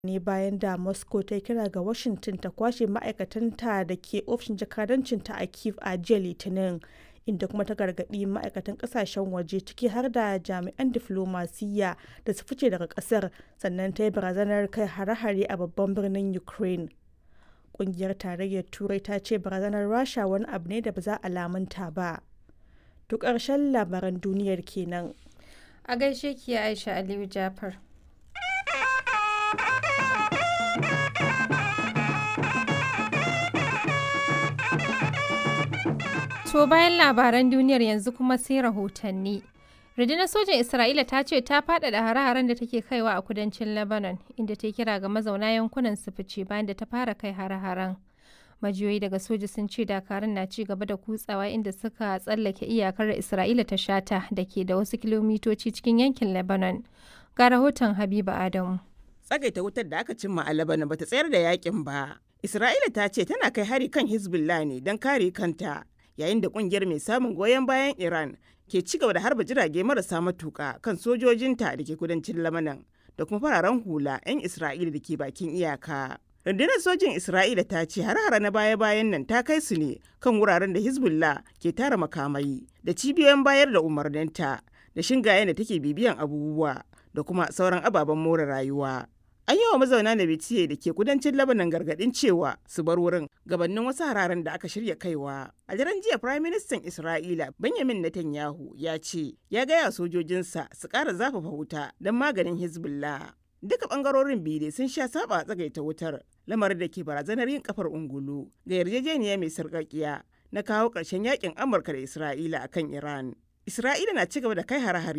ne bayan da Moscow ta yi kira ga Washington ta kwashe ma'aikatanta da ke ofishin jakadancinta a Kyiv a jiya Litinin, inda kuma ta gargaɗi ma'aikatan ƙasashen waje ciki har da jami'an diflomasiyya da su fice daga ƙasar, sannan ta yi barazanar kai hare-hare a babban birnin Ukraine. Ƙungiyar Tarayyar Turai ta ce barazanar Rasha wani abu ne da ba za a lamunta ba. To ƙarshen labaran duniyar kenan. A gaishe ki Aisha Aliyu Jafar. To bayan labaran duniyar yanzu kuma sai rahotanni. Rundunar sojan Isra'ila ta ce ta faɗaɗa hare-haren da take kaiwa a kudancin Lebanon, inda ta kira ga mazauna yankunan su fice bayan da ta fara kai hare-haren. Majiyoyi daga soja sun ce dakarun na ci gaba da kutsawa inda suka tsallake iyakar da Isra'ila ta shata da ke da wasu kilomitoci cikin yankin Lebanon. Ga rahoton Habiba Adamu. Tsagaita wutar da aka cimma a Lebanon bata tsayar da yakin ba. Isra'ila ta ce tana kai hari kan Hezbollah ne don kare kanta, yayin da kungiyar mai samun goyon bayan Iran ke ci gaba da harba jirage marasa matuka kan sojojinta da ke kudancin Lebanon da kuma fararen hula 'yan Isra'ila da ke bakin iyaka. Rundunar sojin Isra'ila ta ce har-hara na baya-bayan nan ta kai su ne kan wuraren da Hezbollah ke tara makamai da cibiyoyin bayar da umarninta da shingayen da take bibiyan abubuwa da kuma sauran ababen more rayuwa. An yi wa mazauna da bitiye da ke kudancin Lebanon gargadin cewa su bar wurin gabanin wasu hararen da aka shirya kaiwa. A daren jiya Prime Minister Isra'ila Benjamin Netanyahu ya ce ya gaya sojojinsa su ƙara zafafa wuta don maganin Hezbollah. Duka ɓangarorin biyu sun sha saba a tsagaita wutar lamarin da ke barazanar yin kafar ungulu ga yarjejeniya mai sarƙaƙiya na kawo ƙarshen yakin Amurka da Isra'ila akan Iran. Isra'ila na ci gaba da kai hare-hare